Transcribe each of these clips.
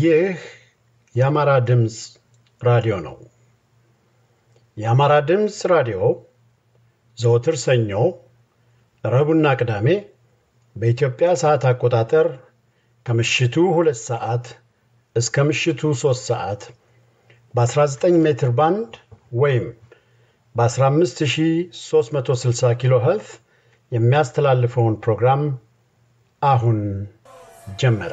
ይህ የአማራ ድምፅ ራዲዮ ነው። የአማራ ድምፅ ራዲዮ ዘወትር ሰኞ፣ ረቡዕና ቅዳሜ በኢትዮጵያ ሰዓት አቆጣጠር ከምሽቱ ሁለት ሰዓት እስከ ምሽቱ ሦስት ሰዓት በ19 ሜትር ባንድ ወይም በ15360 ኪሎ ኸርትዝ የሚያስተላልፈውን ፕሮግራም አሁን ጀመረ።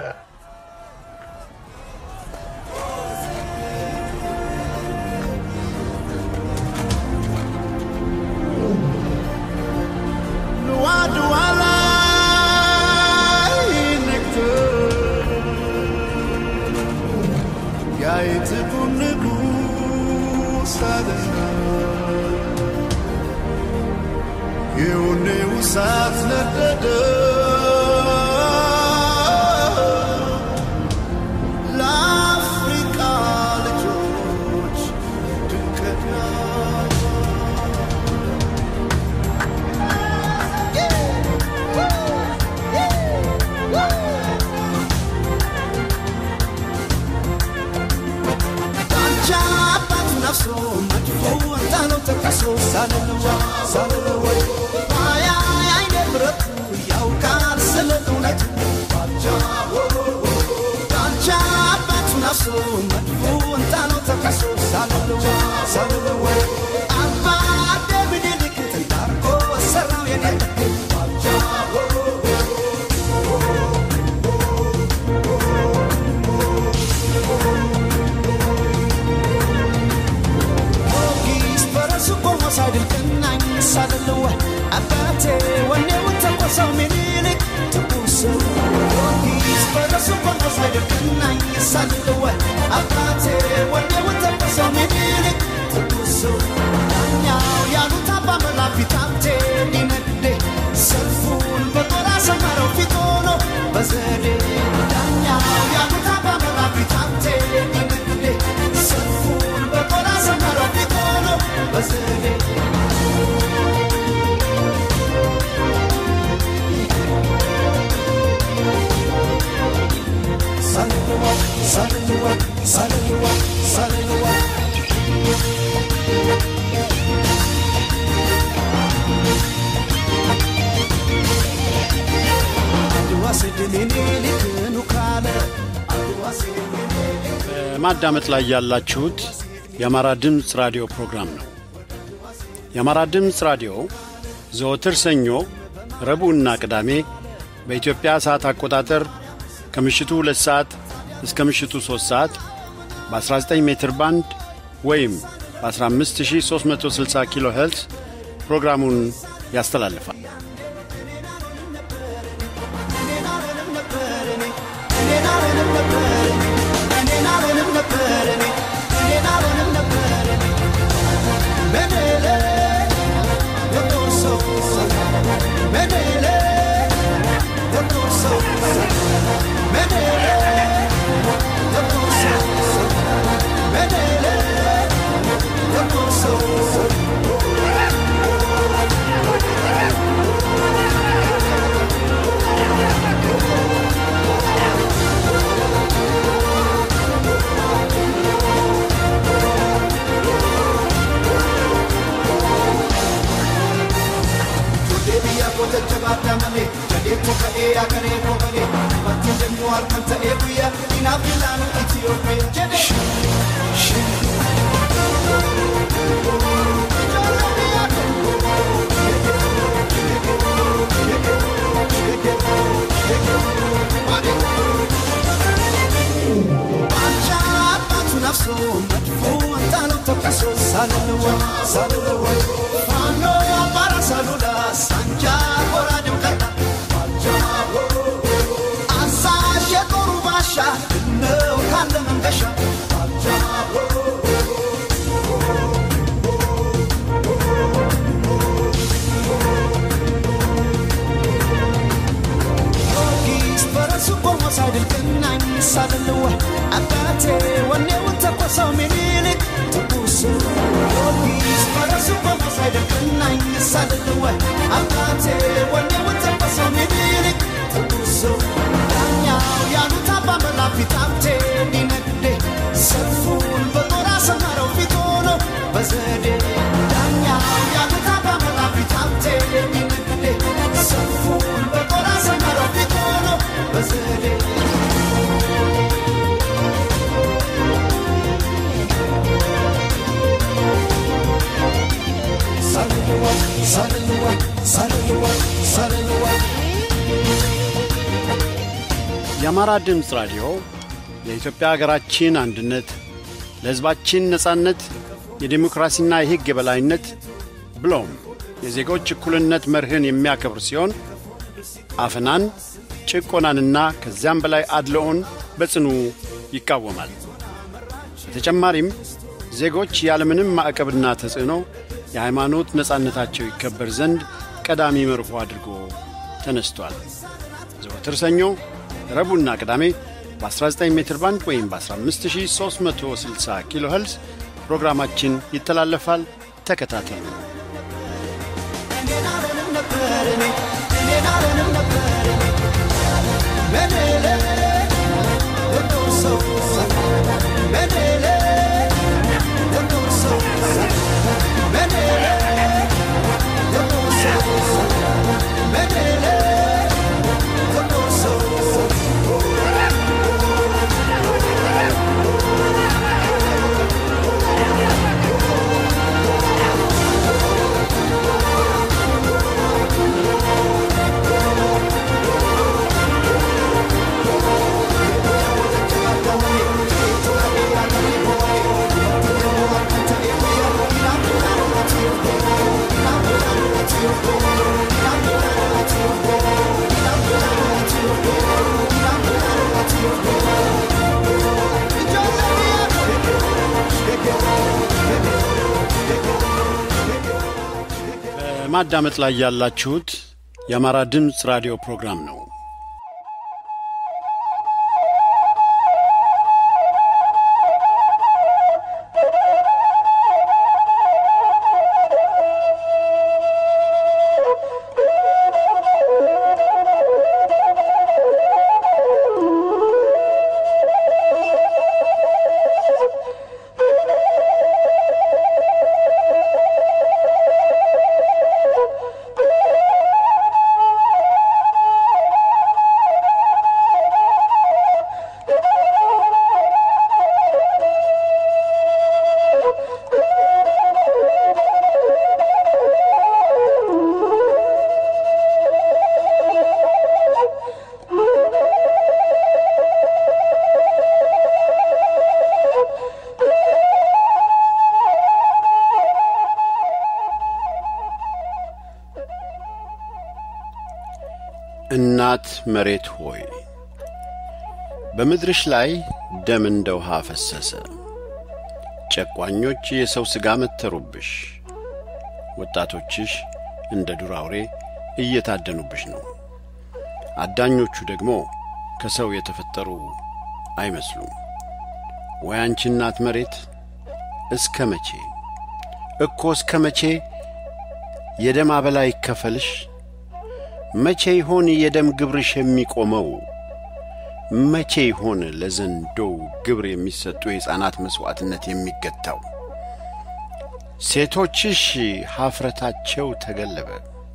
እሳት ነደደ ለአፍሪቃ ልጆች ድንቅና ዳንቻ አባቱ ነፍሶ መድፎ ወጣነው ተቀሶ ሳልንዋ ሳልንዋ ማያ አይነ ብረቱ ያውቃል ስለ እውነቱ ዳንቻ አባቱ ነፍሶ መድፎ ወጣነው ተቀሶ ሳልንዋ ሳልንዋ አባ ደምኒልክ ትንዳርጎ ሰራው የኔ ጊዮርጊስ በራሱ ቆሞ ሳይድልቅናኝ ሳልለወ አባቴ ወኔውን ተቆሰው ምኒልክ ትኩስ ጊዮርጊስ በራሱ ቆሞ ሳይድልቅናኝ ሳልለወ አባቴ ወኔውን ተቆሰው ምኒልክ ትኩስ ዳኛው ያሉት አባ መላፊት ሀብቴ ሊነግዴ ሰልፉን በጦር አሰመረው ፊት ሆኖ በዘዴ ዳኛው ያሉት አባ መላፊት ሀብቴ ሊነግዴ ሰልፉን በጦር አሰመረው ፊት ሆኖ በዘዴ ሳልንዋ ሳልንዋ ሳልንዋ ሳልንዋ አድዋ ስድሜኔ ልክኑ ካለ አድዋ ስድሜኔ በማዳመጥ ላይ ያላችሁት የአማራ ድምፅ ራዲዮ ፕሮግራም ነው። የአማራ ድምፅ ራዲዮ ዘወትር ሰኞ፣ ረቡዕና ቅዳሜ በኢትዮጵያ ሰዓት አቆጣጠር ከምሽቱ ሁለት ሰዓት እስከ ምሽቱ ሦስት ሰዓት በ19 ሜትር ባንድ ወይም በ15360 ኪሎ ሄርትዝ ፕሮግራሙን ያስተላልፋል። Jootee biyya koo jajjabaadhaa malee jadee koo ka'ee agaree koo malee wanti jennuu harkaan ta'ee guyyaa inaaf ilaanu Itiyoophiyaa jedhee. Bacha baatu nafso madfu antalo tokaso saluluwa saluluwa fano para salula sanja bora demkata asa shetoru basha no kanda mangasha ጊዮርጊስ በራሱ ቆሞ ሳይድልቅናኝ ሳልለወ አባቴ ወኔውን ተቆሰው ምኒልክ ትኩስ ጊዮርጊስ በራሱ ቆሞ ሳይድልቅናኝ ሳልለወ አባቴ ወኔውን ተቆሰው ምኒልክ ትኩስ ዳኛው ያሉት አባ መላፊት ሀብቴ ሊነ የአማራ ድምፅ ራዲዮ የኢትዮጵያ ሀገራችን አንድነት ለሕዝባችን ነጻነት የዴሞክራሲና የሕግ የበላይነት ብሎም የዜጎች እኩልነት መርህን የሚያከብር ሲሆን አፈናን፣ ጭቆናንና ከዚያም በላይ አድልኦን በጽኑ ይቃወማል። በተጨማሪም ዜጎች ያለምንም ማዕቀብና ተጽዕኖ የሃይማኖት ነጻነታቸው ይከበር ዘንድ ቀዳሚ መርሆ አድርጎ ተነስቷል። ዘወትር ሰኞ፣ ረቡዕና ቅዳሜ በ19 ሜትር ባንድ ወይም በ15360 ኪሎ ኸልዝ ፕሮግራማችን ይተላለፋል። ተከታተሉ። በማዳመጥ ላይ ያላችሁት የአማራ ድምፅ ራዲዮ ፕሮግራም ነው። እናት መሬት ሆይ በምድርሽ ላይ ደም እንደ ውሃ ፈሰሰ። ጨቋኞች የሰው ሥጋ መተሩብሽ። ወጣቶችሽ እንደ ዱር አውሬ እየታደኑብሽ ነው። አዳኞቹ ደግሞ ከሰው የተፈጠሩ አይመስሉም። ወይ አንቺ እናት መሬት እስከ መቼ እኮ እስከ መቼ የደም አበላ ይከፈልሽ? መቼ ይሆን የደም ግብርሽ የሚቆመው? መቼ ይሆን ለዘንዶው ግብር የሚሰጡ የሕፃናት መሥዋዕትነት የሚገታው? ሴቶችሽ ኀፍረታቸው ተገለበ።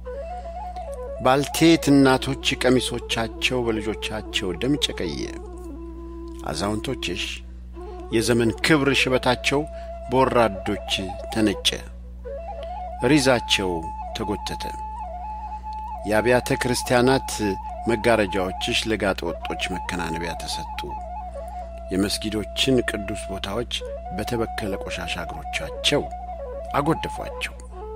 ባልቴት እናቶች ቀሚሶቻቸው በልጆቻቸው ደም ጨቀየ። አዛውንቶችሽ የዘመን ክብር ሽበታቸው በወራዶች ተነጨ፣ ሪዛቸው ተጐተተ። የአብያተ ክርስቲያናት መጋረጃዎችሽ ለጋጠ ወጦች መከናነቢያ ተሰጡ። የመስጊዶችን ቅዱስ ቦታዎች በተበከለ ቆሻሻ እግሮቻቸው አጐደፏቸው።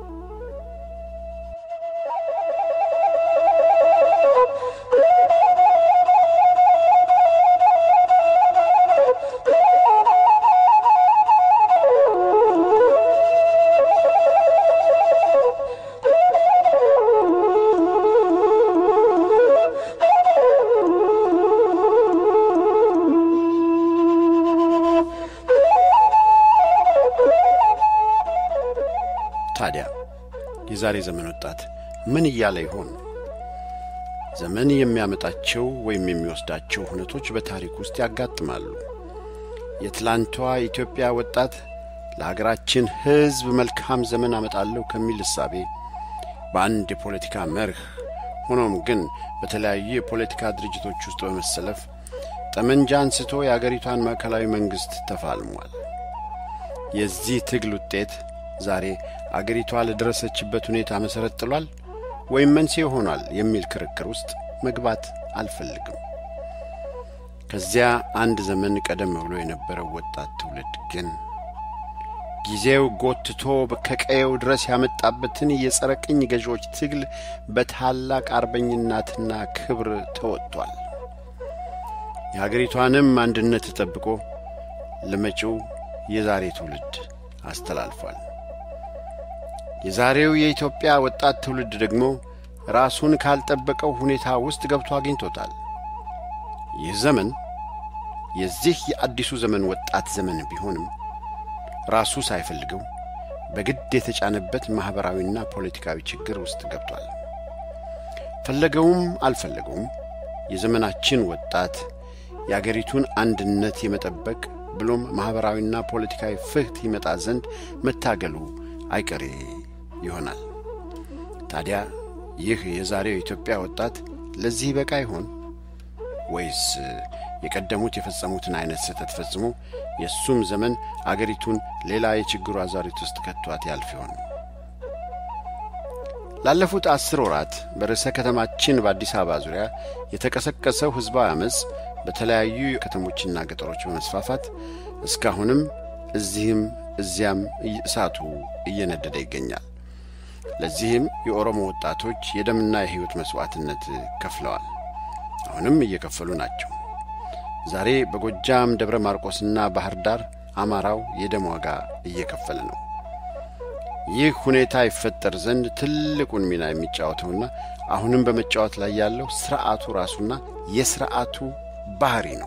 ታዲያ የዛሬ ዘመን ወጣት ምን እያለ ይሆን? ዘመን የሚያመጣቸው ወይም የሚወስዳቸው ሁነቶች በታሪክ ውስጥ ያጋጥማሉ። የትላንቷ ኢትዮጵያ ወጣት ለሀገራችን ሕዝብ መልካም ዘመን አመጣለሁ ከሚል እሳቤ በአንድ የፖለቲካ መርህ ሆኖም ግን በተለያዩ የፖለቲካ ድርጅቶች ውስጥ በመሰለፍ ጠመንጃ አንስቶ የአገሪቷን ማዕከላዊ መንግሥት ተፋልሟል። የዚህ ትግል ውጤት ዛሬ አገሪቷ ለደረሰችበት ሁኔታ መሠረት ጥሏል ወይም መንስኤ ሆኗል የሚል ክርክር ውስጥ መግባት አልፈልግም። ከዚያ አንድ ዘመን ቀደም ብሎ የነበረው ወጣት ትውልድ ግን ጊዜው ጎትቶ ከቀየው ድረስ ያመጣበትን የጸረ ቅኝ ገዢዎች ትግል በታላቅ አርበኝነትና ክብር ተወጥቷል። የሀገሪቷንም አንድነት ጠብቆ ለመጪው የዛሬ ትውልድ አስተላልፏል። የዛሬው የኢትዮጵያ ወጣት ትውልድ ደግሞ ራሱን ካልጠበቀው ሁኔታ ውስጥ ገብቶ አግኝቶታል። ይህ ዘመን የዚህ የአዲሱ ዘመን ወጣት ዘመን ቢሆንም ራሱ ሳይፈልገው በግድ የተጫነበት ማኅበራዊና ፖለቲካዊ ችግር ውስጥ ገብቷል። ፈለገውም አልፈለገውም የዘመናችን ወጣት የአገሪቱን አንድነት የመጠበቅ ብሎም ማኅበራዊና ፖለቲካዊ ፍትሕ ይመጣ ዘንድ መታገሉ አይቀሬ ይሆናል። ታዲያ ይህ የዛሬው የኢትዮጵያ ወጣት ለዚህ በቃ ይሆን ወይስ የቀደሙት የፈጸሙትን አይነት ስህተት ፈጽሞ የእሱም ዘመን አገሪቱን ሌላ የችግሩ አዛሪት ውስጥ ከቷት ያልፍ ይሆን? ላለፉት አስር ወራት በርዕሰ ከተማችን በአዲስ አበባ ዙሪያ የተቀሰቀሰው ሕዝባዊ ዓመፅ በተለያዩ ከተሞችና ገጠሮች በመስፋፋት እስካሁንም እዚህም እዚያም እሳቱ እየነደደ ይገኛል። ለዚህም የኦሮሞ ወጣቶች የደምና የሕይወት መሥዋዕትነት ከፍለዋል። አሁንም እየከፈሉ ናቸው። ዛሬ በጎጃም ደብረ ማርቆስና ባህር ዳር አማራው የደም ዋጋ እየከፈለ ነው። ይህ ሁኔታ ይፈጠር ዘንድ ትልቁን ሚና የሚጫወተውና አሁንም በመጫወት ላይ ያለው ሥርዓቱ ራሱና የሥርዓቱ ባህሪ ነው።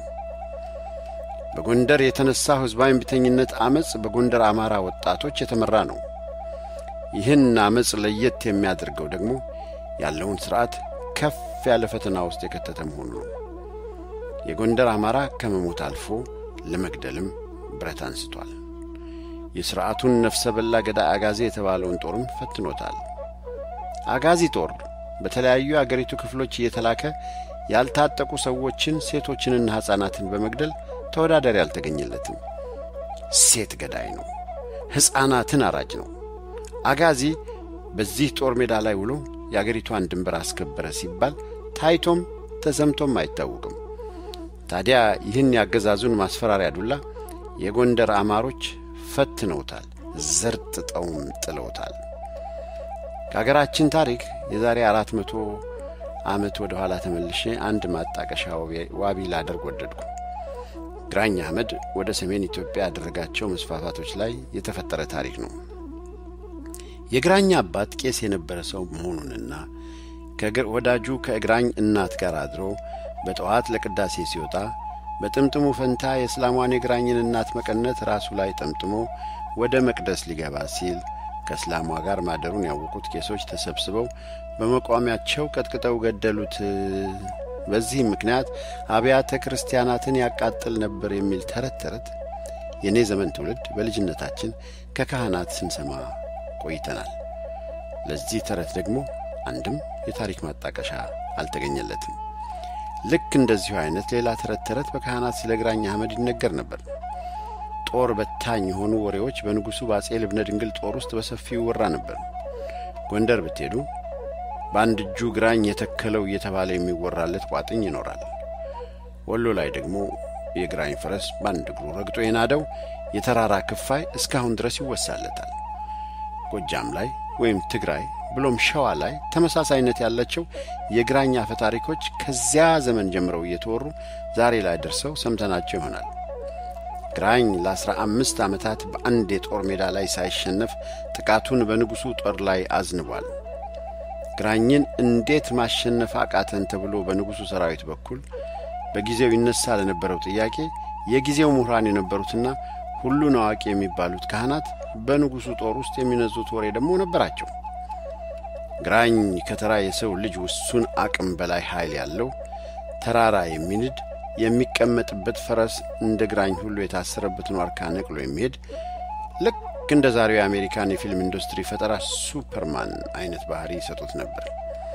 በጎንደር የተነሳው ሕዝባዊ እምቢተኝነት ዐመፅ በጎንደር አማራ ወጣቶች የተመራ ነው። ይህን ዐመፅ ለየት የሚያደርገው ደግሞ ያለውን ሥርዓት ከፍ ያለ ፈተና ውስጥ የከተተ መሆኑ ነው። የጎንደር አማራ ከመሞት አልፎ ለመግደልም ብረት አንስቷል። የሥርዓቱን ነፍሰ በላ ገዳይ አጋዜ የተባለውን ጦርም ፈትኖታል። አጋዚ ጦር በተለያዩ አገሪቱ ክፍሎች እየተላከ ያልታጠቁ ሰዎችን፣ ሴቶችንና ሕፃናትን በመግደል ተወዳዳሪ አልተገኘለትም። ሴት ገዳይ ነው። ሕፃናትን አራጅ ነው። አጋዚ በዚህ ጦር ሜዳ ላይ ውሎ የአገሪቷን ድንበር አስከበረ ሲባል ታይቶም ተሰምቶም አይታወቅም። ታዲያ ይህን ያገዛዙን ማስፈራሪያ ዱላ የጎንደር አማሮች ፈትነውታል፣ ዘርጥጠውም ጥለውታል። ከአገራችን ታሪክ የዛሬ አራት መቶ ዓመት ወደ ኋላ ተመልሼ አንድ ማጣቀሻ ዋቢ ላደርግ ወደድኩ። ግራኝ አህመድ ወደ ሰሜን ኢትዮጵያ ያደረጋቸው መስፋፋቶች ላይ የተፈጠረ ታሪክ ነው። የግራኝ አባት ቄስ የነበረ ሰው መሆኑንና ወዳጁ ከእግራኝ እናት ጋር አድሮ በጠዋት ለቅዳሴ ሲወጣ በጥምጥሙ ፈንታ የእስላሟን የግራኝን እናት መቀነት ራሱ ላይ ጠምጥሞ ወደ መቅደስ ሊገባ ሲል ከእስላሟ ጋር ማደሩን ያወቁት ቄሶች ተሰብስበው በመቋሚያቸው ቀጥቅጠው ገደሉት። በዚህም ምክንያት አብያተ ክርስቲያናትን ያቃጥል ነበር የሚል ተረት ተረት የእኔ ዘመን ትውልድ በልጅነታችን ከካህናት ስንሰማ ቆይተናል። ለዚህ ተረት ደግሞ አንድም የታሪክ ማጣቀሻ አልተገኘለትም። ልክ እንደዚሁ አይነት ሌላ ተረት ተረት በካህናት ስለ ግራኝ አህመድ ይነገር ነበር። ጦር በታኝ የሆኑ ወሬዎች በንጉሡ በአጼ ልብነ ድንግል ጦር ውስጥ በሰፊው ይወራ ነበር። ጎንደር ብትሄዱ በአንድ እጁ ግራኝ የተከለው እየተባለ የሚወራለት ቋጥኝ ይኖራል። ወሎ ላይ ደግሞ የግራኝ ፈረስ በአንድ እግሩ ረግጦ የናደው የተራራ ክፋይ እስካሁን ድረስ ይወሳለታል። ጎጃም ላይ ወይም ትግራይ ብሎም ሸዋ ላይ ተመሳሳይነት ያላቸው የግራኝ አፈ ታሪኮች ከዚያ ዘመን ጀምረው እየተወሩ ዛሬ ላይ ደርሰው ሰምተናቸው ይሆናል። ግራኝ ለአስራ አምስት ዓመታት በአንድ የጦር ሜዳ ላይ ሳይሸነፍ ጥቃቱን በንጉሡ ጦር ላይ አዝንቧል። ግራኝን እንዴት ማሸነፍ አቃተን ተብሎ በንጉሡ ሰራዊት በኩል በጊዜው ይነሳ ለነበረው ጥያቄ የጊዜው ምሁራን የነበሩትና ሁሉን አዋቂ የሚባሉት ካህናት በንጉሡ ጦር ውስጥ የሚነዙት ወሬ ደግሞ ነበራቸው። ግራኝ ከተራ የሰው ልጅ ውሱን አቅም በላይ ኃይል ያለው ተራራ የሚንድ የሚቀመጥበት ፈረስ እንደ ግራኝ ሁሉ የታሰረበትን ዋርካ ነቅሎ የሚሄድ ልክ እንደ ዛሬው የአሜሪካን የፊልም ኢንዱስትሪ ፈጠራ ሱፐርማን አይነት ባህሪ ይሰጡት ነበር።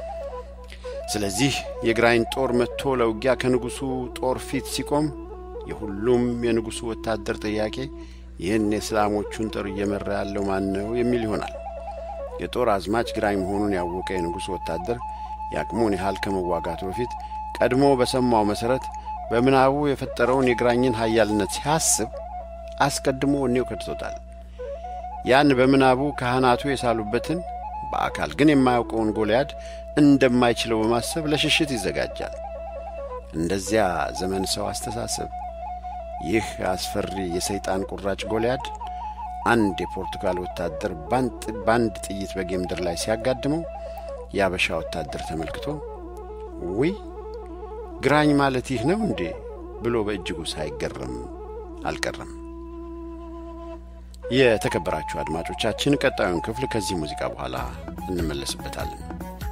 ስለዚህ የግራኝ ጦር መጥቶ ለውጊያ ከንጉሡ ጦር ፊት ሲቆም የሁሉም የንጉሡ ወታደር ጥያቄ ይህን የእስላሞቹን ጦር እየመራ ያለው ማን ነው የሚል ይሆናል። የጦር አዝማች ግራኝ መሆኑን ያወቀ የንጉሡ ወታደር የአቅሙን ያህል ከመዋጋቱ በፊት ቀድሞ በሰማው መሠረት በምናቡ የፈጠረውን የግራኝን ኃያልነት ሲያስብ አስቀድሞ ወኔው ከድቶታል። ያን በምናቡ ካህናቱ የሳሉበትን በአካል ግን የማያውቀውን ጎልያድ እንደማይችለው በማሰብ ለሽሽት ይዘጋጃል። እንደዚያ ዘመን ሰው አስተሳሰብ ይህ አስፈሪ የሰይጣን ቁራጭ ጎልያድ አንድ የፖርቱጋል ወታደር በአንድ ጥይት በጌምድር ላይ ሲያጋድመው የአበሻ ወታደር ተመልክቶ ውይ ግራኝ ማለት ይህ ነው እንዴ ብሎ በእጅጉ ሳይገረም አልቀረም። የተከበራችሁ አድማጮቻችን ቀጣዩን ክፍል ከዚህ ሙዚቃ በኋላ እንመለስበታለን።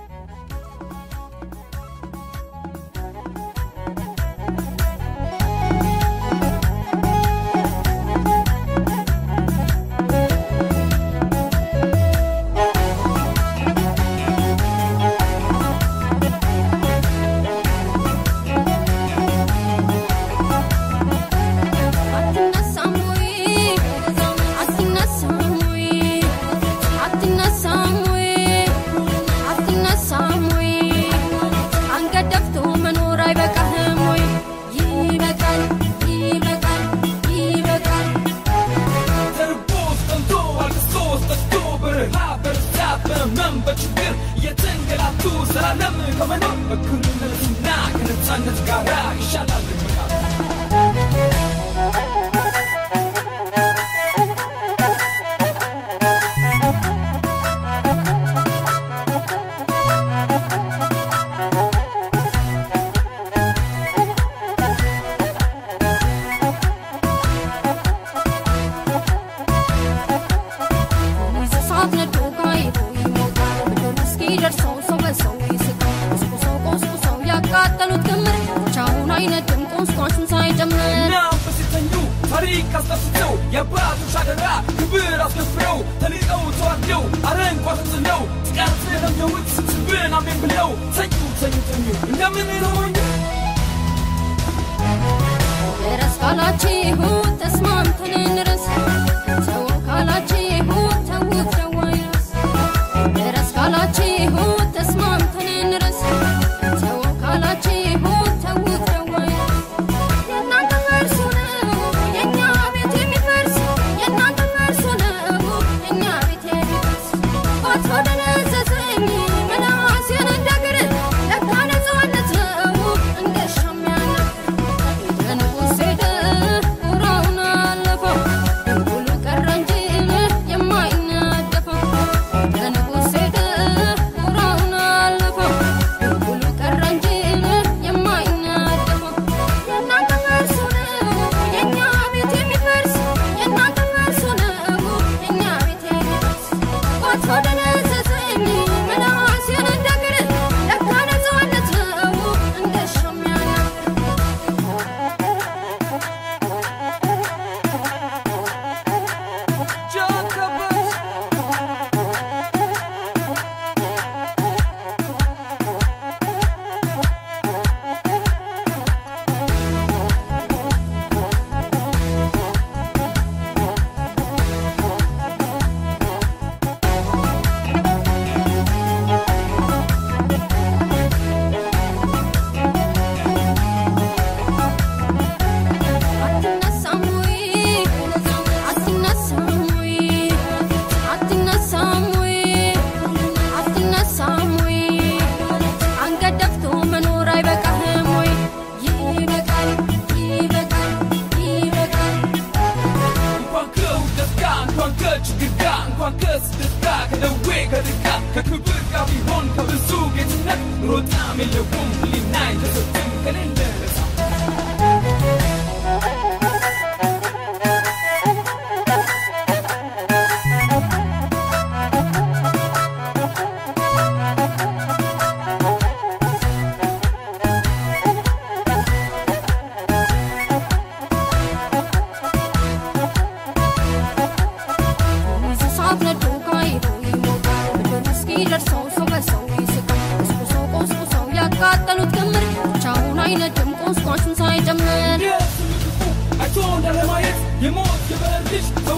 ያቃጠሉት ክምር ብቻውን አይነድም ቁስቋሹን ሳይጨምር አይቶ እንዳለማየት የሞት የበረር ልጅ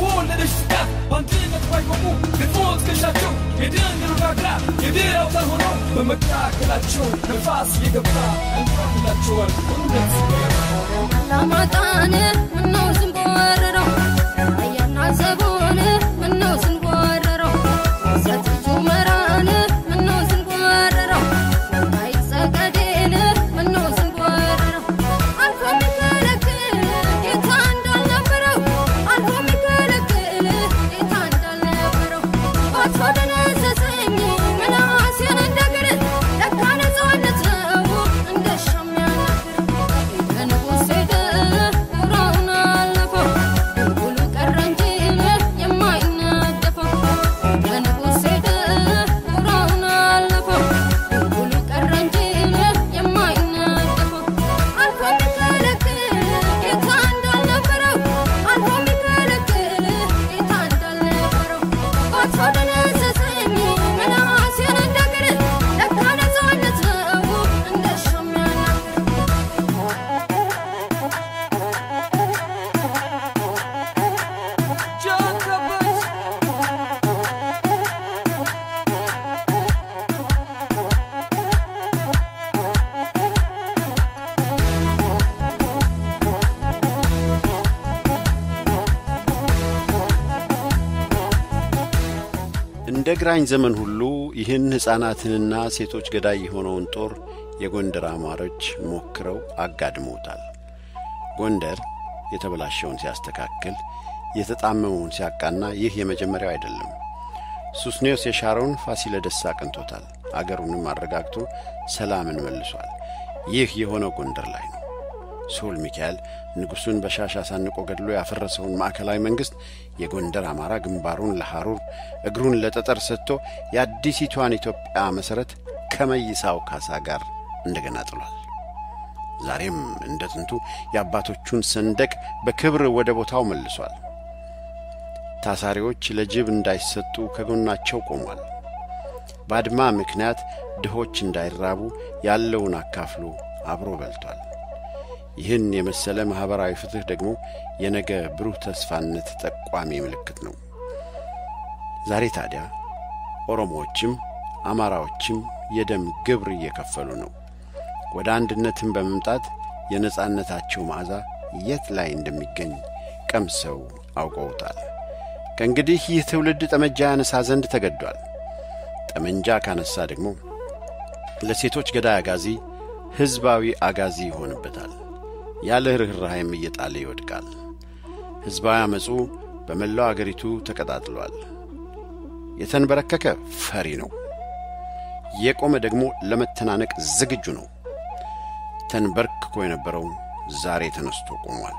በወለደች ስጋት በአንድነት ባይቆሙ ገጥሞ ትከሻቸው የድንግል ጋግራ የድል አውታር ሆነው በመካከላቸው ነፋስ የገባ እንፋላቸዋል እውነት አላማጣን ምነው ስንቦረረው አያና ዘቦን ምነው ስንቦረረው ሰትጁ መራን ምነው ስንቦረረው አይጸቀዴን ምነው ስንቦረረው አልፎ የሚከለክል ጌታ እንዳልነበረው አልፎ የሚከለክል ጌታ እንዳልነበረው ባቶ ደነዘዘኝ ምላሴን እንደግር ለካ ነፃነት ነው እንደሻም ያናግር ከንጉሥ ሄደ ጉራውን አለፈው ድንጉሉ ቀረ እንጂ የማይነደፈው ከንጉሥ ሄደ ጉራውን አለፈው ድንጉሉ ቀረ እንጂ የማይነደፈው አልፎ የሚከለክል ጌታ እንዳልነበረው አልፎ የሚከለክል ጌታ እንዳልነበረው ባቶ ደነዘዘኝ ምላሴን እንደግር ለካ ነፃነት ነው እንደሻም ያናግር John Roberts. እንደ ግራኝ ዘመን ሁሉ ይህን ሕፃናትንና ሴቶች ገዳይ የሆነውን ጦር የጎንደር አማሮች ሞክረው አጋድመውታል። ጎንደር የተበላሸውን ሲያስተካክል፣ የተጣመመውን ሲያቃና ይህ የመጀመሪያው አይደለም። ሱስኔዎስ የሻረውን ፋሲለደስ አቅንቶታል። አገሩንም አረጋግቶ ሰላምን መልሷል። ይህ የሆነው ጎንደር ላይ ነው። ስሁል ሚካኤል ንጉሡን በሻሽ አሳንቆ ገድሎ ያፈረሰውን ማዕከላዊ መንግሥት የጎንደር አማራ ግንባሩን ለሐሩር እግሩን ለጠጠር ሰጥቶ የአዲሲቷን ኢትዮጵያ መሠረት ከመይሳው ካሳ ጋር እንደገና ጥሏል። ዛሬም እንደ ጥንቱ የአባቶቹን ሰንደቅ በክብር ወደ ቦታው መልሷል። ታሳሪዎች ለጅብ እንዳይሰጡ ከጎናቸው ቆሟል። በአድማ ምክንያት ድሆች እንዳይራቡ ያለውን አካፍሎ አብሮ በልቷል። ይህን የመሰለ ማኅበራዊ ፍትሕ ደግሞ የነገ ብሩህ ተስፋነት ጠቋሚ ምልክት ነው። ዛሬ ታዲያ ኦሮሞዎችም አማራዎችም የደም ግብር እየከፈሉ ነው። ወደ አንድነትም በመምጣት የነጻነታቸው መዓዛ የት ላይ እንደሚገኝ ቀምሰው አውቀውታል። ከእንግዲህ ይህ ትውልድ ጠመንጃ ያነሳ ዘንድ ተገዷል። ጠመንጃ ካነሳ ደግሞ ለሴቶች ገዳይ አጋዚ ሕዝባዊ አጋዚ ይሆንበታል። ያለ ርኅራኄም እየጣለ ይወድቃል። ሕዝባዊ ዓመፁ በመላው አገሪቱ ተቀጣጥሏል። የተንበረከከ ፈሪ ነው። የቆመ ደግሞ ለመተናነቅ ዝግጁ ነው። ተንበርክኮ የነበረው ዛሬ ተነስቶ ቆሟል።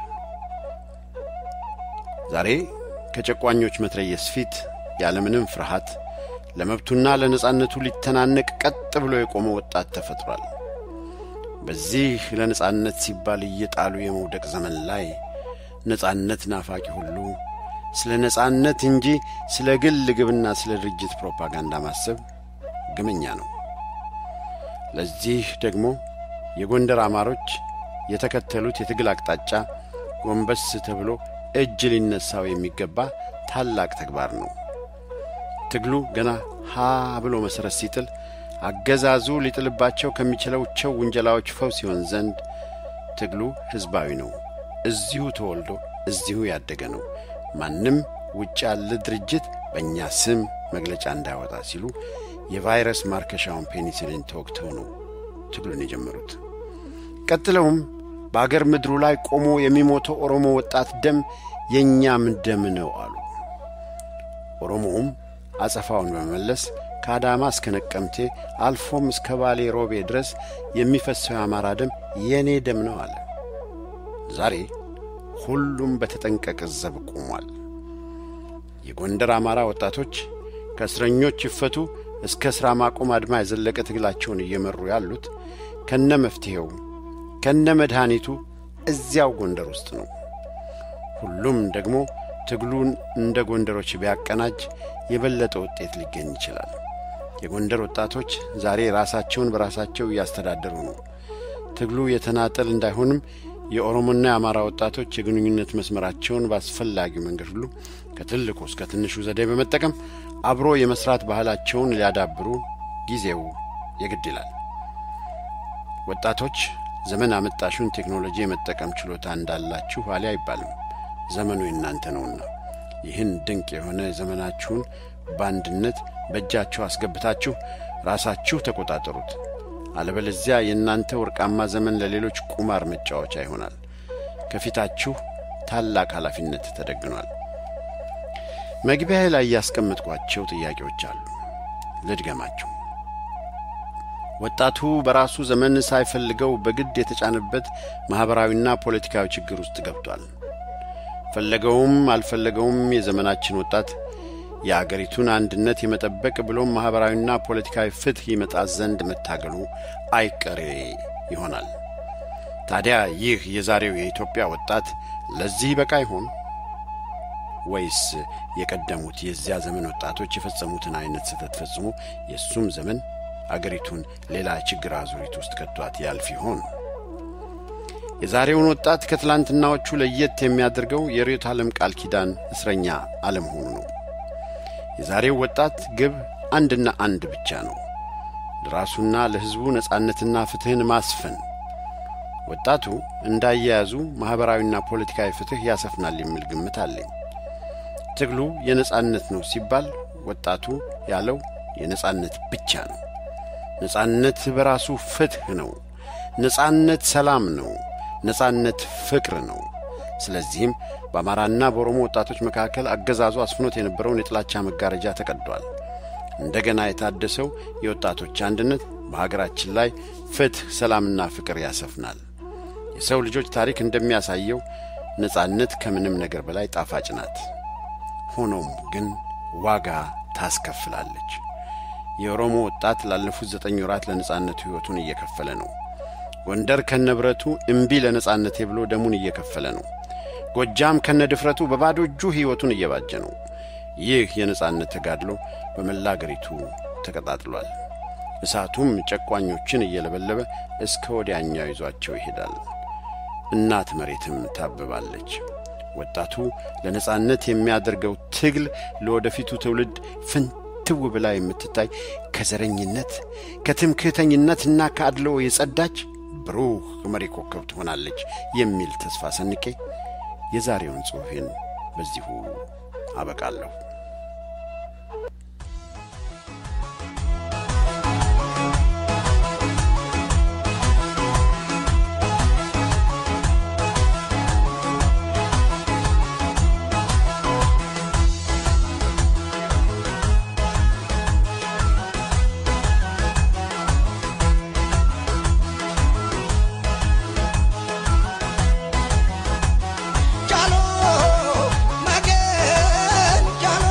ዛሬ ከጨቋኞች መትረየስ ፊት ያለምንም ፍርሃት ለመብቱና ለነጻነቱ ሊተናነቅ ቀጥ ብሎ የቆመ ወጣት ተፈጥሯል። በዚህ ለነጻነት ሲባል እየጣሉ የመውደቅ ዘመን ላይ ነጻነት ናፋቂ ሁሉ ስለ ነጻነት እንጂ ስለ ግል ግብና ስለ ድርጅት ፕሮፓጋንዳ ማሰብ ግመኛ ነው። ለዚህ ደግሞ የጎንደር አማሮች የተከተሉት የትግል አቅጣጫ ጎንበስ ተብሎ እጅ ሊነሳው የሚገባ ታላቅ ተግባር ነው። ትግሉ ገና ሀ ብሎ መሠረት ሲጥል አገዛዙ ሊጥልባቸው ከሚችለውቸው ውንጀላዎች ፈውስ ሲሆን ዘንድ ትግሉ ሕዝባዊ ነው። እዚሁ ተወልዶ እዚሁ ያደገ ነው። ማንም ውጭ ያለ ድርጅት በእኛ ስም መግለጫ እንዳያወጣ ሲሉ የቫይረስ ማርከሻውን ፔኒሲሊን ተወግተው ነው ትግሉን የጀመሩት። ቀጥለውም በአገር ምድሩ ላይ ቆሞ የሚሞተው ኦሮሞ ወጣት ደም የእኛም ደም ነው አሉ። ኦሮሞውም አጸፋውን በመመለስ ከአዳማ እስከ ነቀምቴ አልፎም እስከ ባሌ ሮቤ ድረስ የሚፈሰው የአማራ ደም የእኔ ደም ነው አለ። ዛሬ ሁሉም በተጠንቀቅ ዘብ ቆሟል። የጎንደር አማራ ወጣቶች ከእስረኞች ይፈቱ እስከ ሥራ ማቆም አድማ የዘለቀ ትግላቸውን እየመሩ ያሉት ከነ መፍትሔው ከነ መድኃኒቱ እዚያው ጎንደር ውስጥ ነው። ሁሉም ደግሞ ትግሉን እንደ ጎንደሮች ቢያቀናጅ የበለጠ ውጤት ሊገኝ ይችላል። የጎንደር ወጣቶች ዛሬ ራሳቸውን በራሳቸው እያስተዳደሩ ነው። ትግሉ የተናጠል እንዳይሆንም የኦሮሞና የአማራ ወጣቶች የግንኙነት መስመራቸውን በአስፈላጊው መንገድ ሁሉ ከትልቁ እስከ ትንሹ ዘዴ በመጠቀም አብሮ የመስራት ባህላቸውን ሊያዳብሩ ጊዜው የግድ ይላል። ወጣቶች ዘመን አመጣሹን ቴክኖሎጂ የመጠቀም ችሎታ እንዳላችሁ አሊ አይባልም። ዘመኑ የእናንተ ነውና ይህን ድንቅ የሆነ ዘመናችሁን በአንድነት በእጃችሁ አስገብታችሁ ራሳችሁ ተቆጣጠሩት። አለበለዚያ የእናንተ ወርቃማ ዘመን ለሌሎች ቁማር መጫወቻ ይሆናል። ከፊታችሁ ታላቅ ኃላፊነት ተደግኗል። መግቢያ ላይ ያስቀመጥኳቸው ጥያቄዎች አሉ። ልድገማቸው። ወጣቱ በራሱ ዘመን ሳይፈልገው በግድ የተጫነበት ማኅበራዊና ፖለቲካዊ ችግር ውስጥ ገብቷል። ፈለገውም አልፈለገውም የዘመናችን ወጣት የአገሪቱን አንድነት የመጠበቅ ብሎም ማኅበራዊና ፖለቲካዊ ፍትሕ ይመጣ ዘንድ መታገሉ አይቀሬ ይሆናል። ታዲያ ይህ የዛሬው የኢትዮጵያ ወጣት ለዚህ በቃ ይሆን ወይስ የቀደሙት የዚያ ዘመን ወጣቶች የፈጸሙትን አይነት ስህተት ፈጽሞ የእሱም ዘመን አገሪቱን ሌላ ችግር አዙሪት ውስጥ ከቷት ያልፍ ይሆን? የዛሬውን ወጣት ከትላንትናዎቹ ለየት የሚያደርገው የርዕዮተ ዓለም ቃል ኪዳን እስረኛ አለመሆኑ ነው። የዛሬው ወጣት ግብ አንድና አንድ ብቻ ነው፣ ለራሱና ለሕዝቡ ነጻነትና ፍትሕን ማስፈን። ወጣቱ እንዳያያዙ ማኅበራዊና ፖለቲካዊ ፍትሕ ያሰፍናል የሚል ግምት አለኝ። ትግሉ የነጻነት ነው ሲባል ወጣቱ ያለው የነጻነት ብቻ ነው። ነጻነት በራሱ ፍትሕ ነው። ነጻነት ሰላም ነው። ነጻነት ፍቅር ነው። ስለዚህም በአማራና በኦሮሞ ወጣቶች መካከል አገዛዙ አስፍኖት የነበረውን የጥላቻ መጋረጃ ተቀዷል። እንደገና የታደሰው የወጣቶች አንድነት በሀገራችን ላይ ፍትሕ፣ ሰላምና ፍቅር ያሰፍናል። የሰው ልጆች ታሪክ እንደሚያሳየው ነጻነት ከምንም ነገር በላይ ጣፋጭ ናት። ሆኖም ግን ዋጋ ታስከፍላለች። የኦሮሞ ወጣት ላለፉት ዘጠኝ ወራት ለነጻነቱ ሕይወቱን እየከፈለ ነው። ጎንደር ከነብረቱ እምቢ ለነጻነቴ ብሎ ደሙን እየከፈለ ነው። ጎጃም ከነ ድፍረቱ በባዶ እጁ ሕይወቱን እየባጀ ነው። ይህ የነጻነት ተጋድሎ በመላ አገሪቱ ተቀጣጥሏል። እሳቱም ጨቋኞችን እየለበለበ እስከ ወዲያኛው ይዟቸው ይሄዳል። እናት መሬትም ታብባለች። ወጣቱ ለነጻነት የሚያደርገው ትግል ለወደፊቱ ትውልድ ፍንትው ብላ የምትታይ ከዘረኝነት ከትምክህተኝነትና ከአድሎ የጸዳች ብሩህ መሪ ኮከብ ትሆናለች የሚል ተስፋ ሰንቄ የዛሬውን ጽሑፌን በዚሁ አበቃለሁ። Jalo, Magen, Jalo.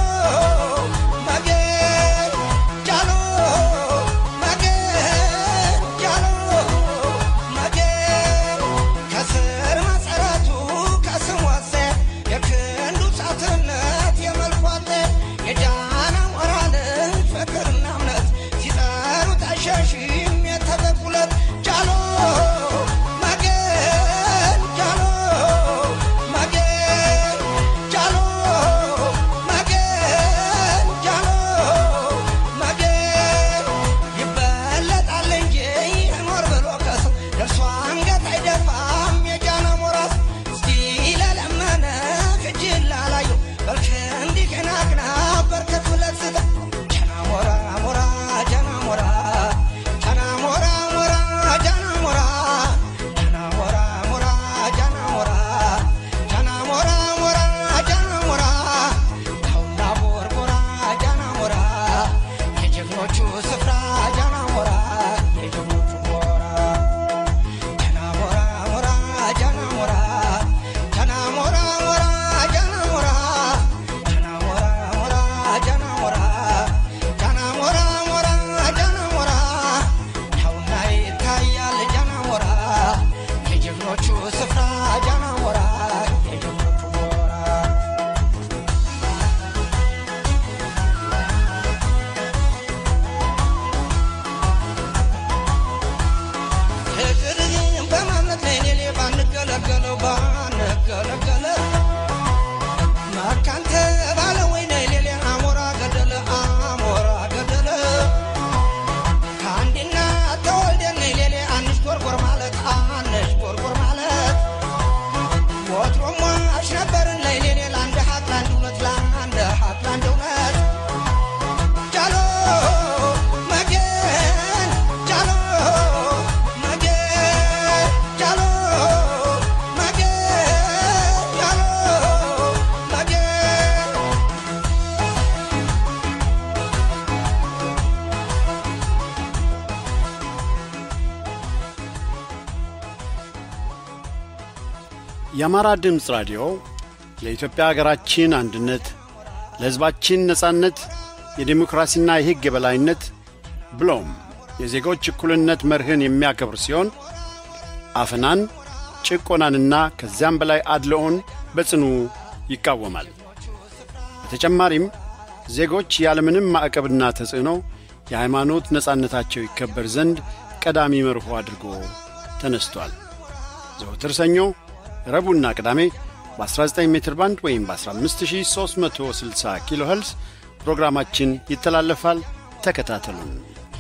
የአማራ ድምፅ ራዲዮ ለኢትዮጵያ አገራችን አንድነት፣ ለሕዝባችን ነጻነት፣ የዴሞክራሲና የሕግ የበላይነት ብሎም የዜጎች እኩልነት መርህን የሚያከብር ሲሆን አፈናን፣ ጭቆናንና ከዚያም በላይ አድልኦን በጽኑ ይቃወማል። በተጨማሪም ዜጎች ያለምንም ማዕቀብና ተጽዕኖ የሃይማኖት ነጻነታቸው ይከበር ዘንድ ቀዳሚ መርሆ አድርጎ ተነስቷል። ዘወትር ሰኞ፣ ረቡዕና ቅዳሜ በ19 ሜትር ባንድ ወይም በ15360 ኪሎ ኸልስ ፕሮግራማችን ይተላለፋል። ተከታተሉን።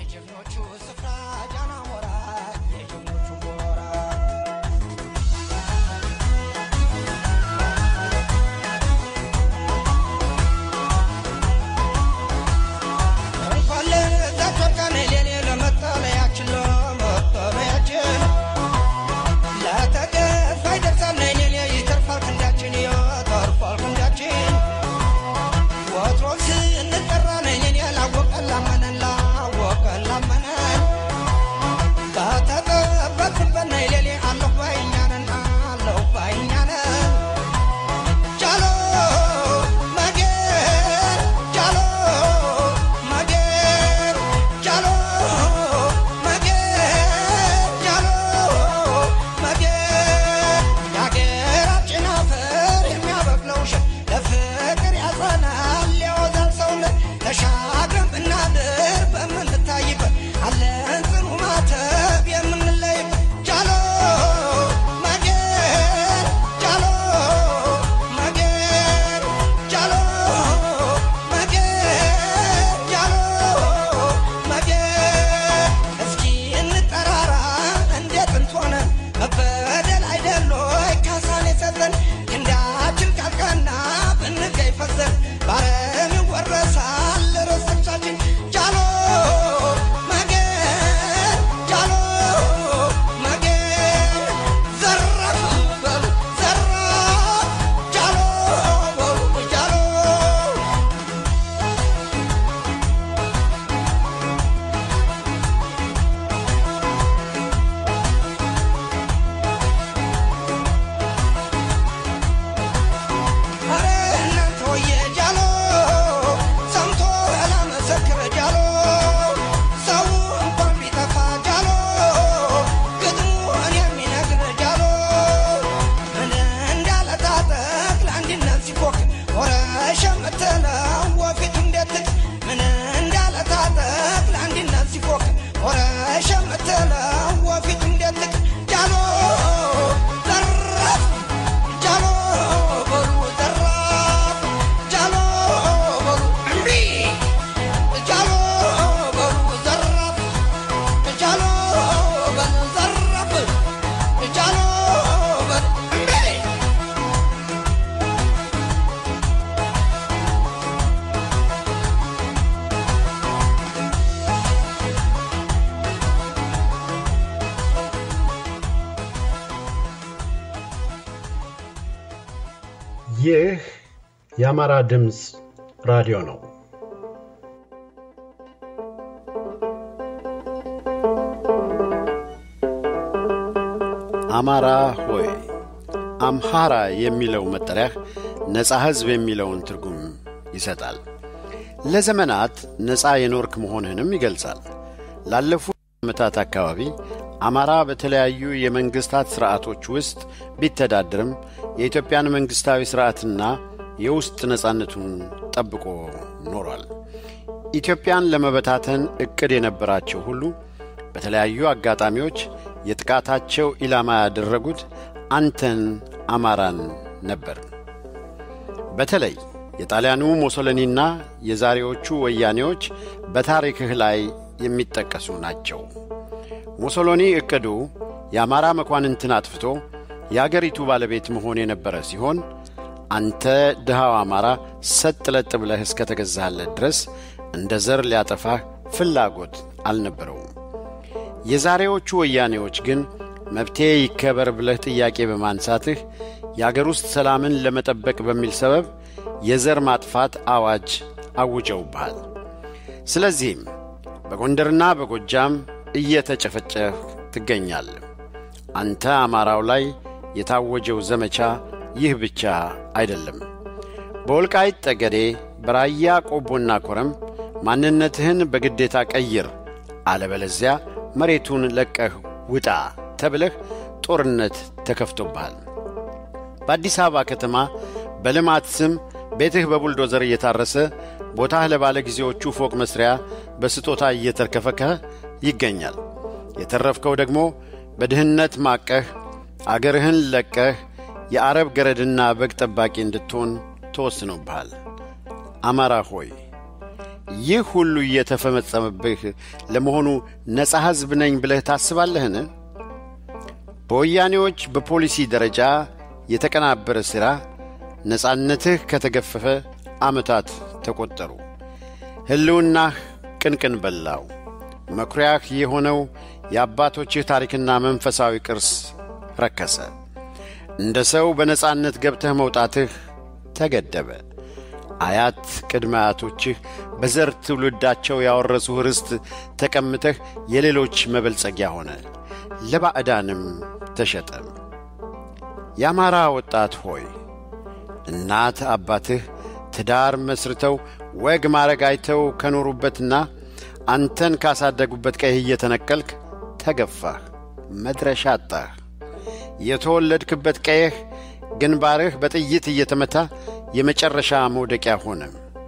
ይህ የአማራ ድምፅ ራዲዮ ነው። አማራ ሆይ አምሃራ የሚለው መጠሪያህ ነፃ ሕዝብ የሚለውን ትርጉም ይሰጣል። ለዘመናት ነፃ የኖርክ መሆንህንም ይገልጻል። ላለፉት ዓመታት አካባቢ አማራ በተለያዩ የመንግሥታት ሥርዓቶች ውስጥ ቢተዳድርም የኢትዮጵያን መንግሥታዊ ሥርዓትና የውስጥ ነጻነቱን ጠብቆ ኖሯል። ኢትዮጵያን ለመበታተን ዕቅድ የነበራቸው ሁሉ በተለያዩ አጋጣሚዎች የጥቃታቸው ኢላማ ያደረጉት አንተን አማራን ነበር። በተለይ የጣሊያኑ ሞሶሎኒና የዛሬዎቹ ወያኔዎች በታሪክህ ላይ የሚጠቀሱ ናቸው። ሙሶሎኒ ዕቅዱ የአማራ መኳንንትን አጥፍቶ የአገሪቱ ባለቤት መሆን የነበረ ሲሆን አንተ ድሃው አማራ ሰጥ ለጥ ብለህ እስከ ተገዛህለት ድረስ እንደ ዘር ሊያጠፋህ ፍላጎት አልነበረውም። የዛሬዎቹ ወያኔዎች ግን መብቴ ይከበር ብለህ ጥያቄ በማንሳትህ የአገር ውስጥ ሰላምን ለመጠበቅ በሚል ሰበብ የዘር ማጥፋት አዋጅ አውጀውብሃል። ስለዚህም በጎንደርና በጎጃም እየተጨፈጨፍ ትገኛለህ። አንተ አማራው ላይ የታወጀው ዘመቻ ይህ ብቻ አይደለም። በወልቃይት ጠገዴ፣ በራያ ቆቦና ኮረም ማንነትህን በግዴታ ቀይር፣ አለበለዚያ መሬቱን ለቀህ ውጣ ተብለህ ጦርነት ተከፍቶብሃል። በአዲስ አበባ ከተማ በልማት ስም ቤትህ በቡልዶዘር እየታረሰ ቦታህ ለባለ ጊዜዎቹ ፎቅ መስሪያ በስጦታ እየተርከፈከህ ይገኛል። የተረፍከው ደግሞ በድህነት ማቀህ አገርህን ለቀህ የአረብ ገረድና በግ ጠባቂ እንድትሆን ተወስኖብሃል። አማራ ሆይ ይህ ሁሉ እየተፈጸመብህ ለመሆኑ ነፃ ሕዝብ ነኝ ብለህ ታስባለህን? በወያኔዎች በፖሊሲ ደረጃ የተቀናበረ ሥራ ነፃነትህ ከተገፈፈ ዓመታት ተቈጠሩ። ሕልውናህ ቅንቅን በላው። መኩሪያህ የሆነው የአባቶችህ ታሪክና መንፈሳዊ ቅርስ ረከሰ። እንደ ሰው በነፃነት ገብተህ መውጣትህ ተገደበ። አያት ቅድመ አያቶችህ በዘር ትውልዳቸው ያወረሱህ ርስት ተቀምተህ የሌሎች መበልጸጊያ ሆነ፣ ለባዕዳንም ተሸጠ። የአማራ ወጣት ሆይ እናት አባትህ ትዳር መስርተው ወግ ማረግ አይተው ከኖሩበትና አንተን ካሳደጉበት ቀይህ እየተነቀልክ ተገፋህ፣ መድረሻ አጣህ። የተወለድክበት ቀይህ ግንባርህ በጥይት እየተመታ የመጨረሻ መውደቂያ ሆነ።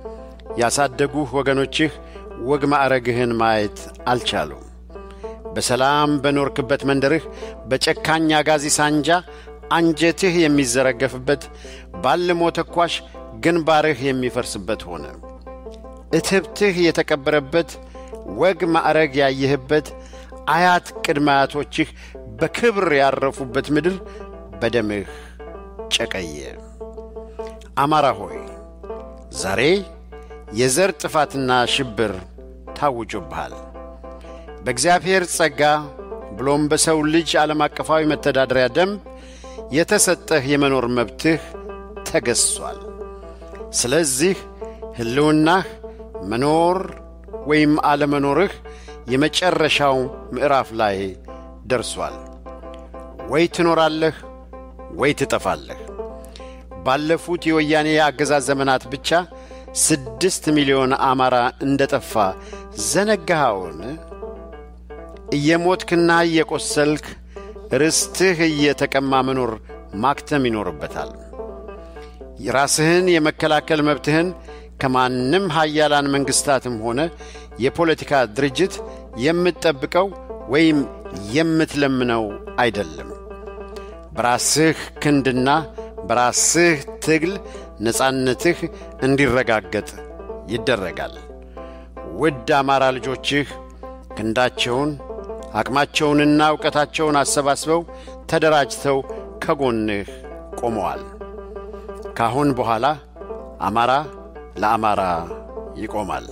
ያሳደጉህ ወገኖችህ ወግ ማዕረግህን ማየት አልቻሉም። በሰላም በኖርክበት መንደርህ በጨካኝ አጋዚ ሳንጃ አንጀትህ የሚዘረገፍበት ባልሞ ተኳሽ ግንባርህ የሚፈርስበት ሆነ። እትብትህ የተቀበረበት ወግ ማዕረግ ያየህበት አያት ቅድመ አያቶችህ በክብር ያረፉበት ምድር በደምህ ጨቀየ። አማራ ሆይ ዛሬ የዘር ጥፋትና ሽብር ታውጆብሃል። በእግዚአብሔር ጸጋ ብሎም በሰው ልጅ ዓለም አቀፋዊ መተዳደሪያ ደንብ የተሰጠህ የመኖር መብትህ ተገዝሷል። ስለዚህ ሕልውናህ መኖር ወይም አለመኖርህ የመጨረሻው ምዕራፍ ላይ ደርሷል። ወይ ትኖራለህ ወይ ትጠፋለህ። ባለፉት የወያኔ አገዛዝ ዘመናት ብቻ ስድስት ሚሊዮን አማራ እንደ ጠፋ ዘነጋኸውን? እየሞትክና እየቈሰልክ ርስትህ እየተቀማ መኖር ማክተም ይኖርበታል። ራስህን የመከላከል መብትህን ከማንም ሀያላን መንግሥታትም ሆነ የፖለቲካ ድርጅት የምትጠብቀው ወይም የምትለምነው አይደለም። በራስህ ክንድና በራስህ ትግል ነፃነትህ እንዲረጋገጥ ይደረጋል። ውድ አማራ ልጆችህ ክንዳቸውን አቅማቸውንና ዕውቀታቸውን አሰባስበው ተደራጅተው ከጎንህ ቆመዋል። ካሁን በኋላ አማራ ለአማራ ይቆማል።